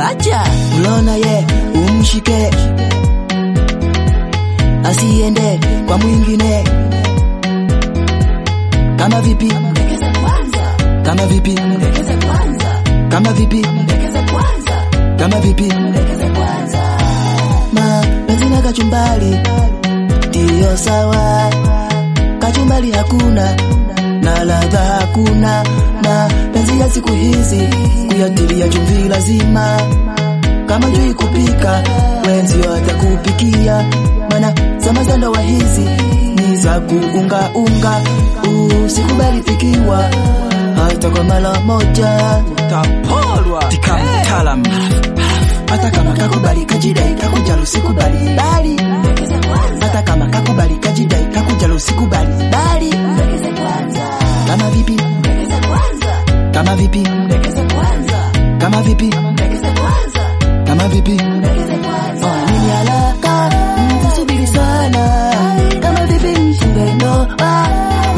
acha Ulona ye umshike, asiende kwa mwingine. Kama vipi? mdekeze kwanza Kama vipi? mdekeze kwanza Kama vipi? mdekeze kwanza Kama vipi? mdekeze kwanza Mapenzi na kachumbali ndiyo sawa, kachumbali hakuna na ladha hakuna. Mapenzi ya siku hizi kuyatilia chumvi lazima, kama jui kupika wenzio atakupikia, mana zama za ndoa hizi ni za kuungaunga. Usikubali pikiwa hata kwa mara moja, Tapolwa tika mtaalam hata kama kakubali kajidai kakujalo sikubali bali mdekeze kwanza hata kama kakubali kajidai kakujalo sikubali bali mdekeze kwanza kama vipi mdekeze kwanza kama vipi mdekeze kwanza kama vipi mdekeze kwanza kama vipi mdekeze kwanza Oh, nini haraka mtasubiri sana kama vipi mfunge ndoa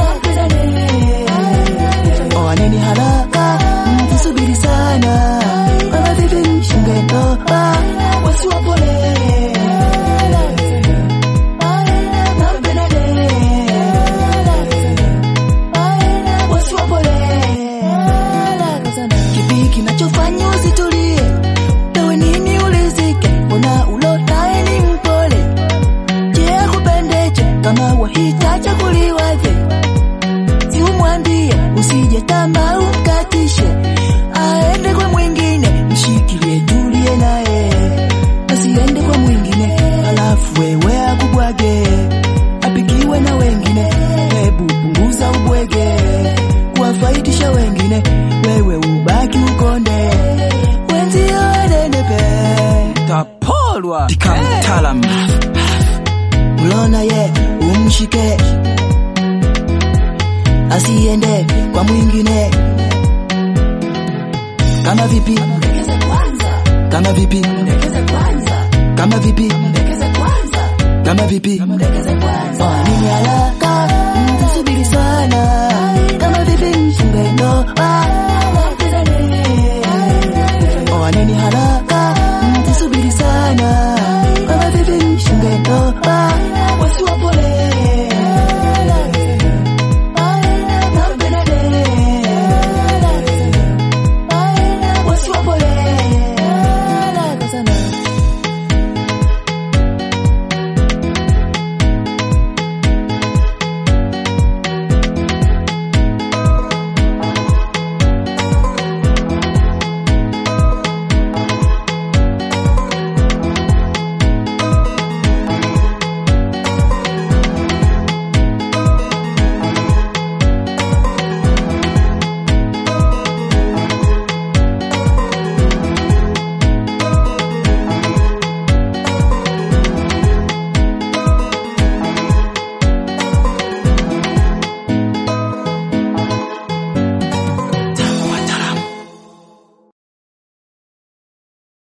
Oh, nini haraka mtasubiri sana kama vipi mfunge ndoa wasiwapole wasiwapole kipi kinachofanya usitulie ewe nini ulizike mbona ulotae ni mpole je akupendeje kama wahitaji kuliwaje si umwambie usije tama umkatishe aende kwa mwingine mshikilie tulie naye asiende kwa mwingine alafu wewe akubwage apikiwe na wengine hebu punguza ubwege kuwafaidisha wengine wewe ubaki ukonde wenzio wanenepe Tapolwa Tika mtaalam ulona ye umshike asiende kwa mwingine kama vipi mdekeze kwanza kama vipi mdekeze kwanza kama vipi mdekeze kwanza kama vipi mdekeze kwanza Oh, nini ala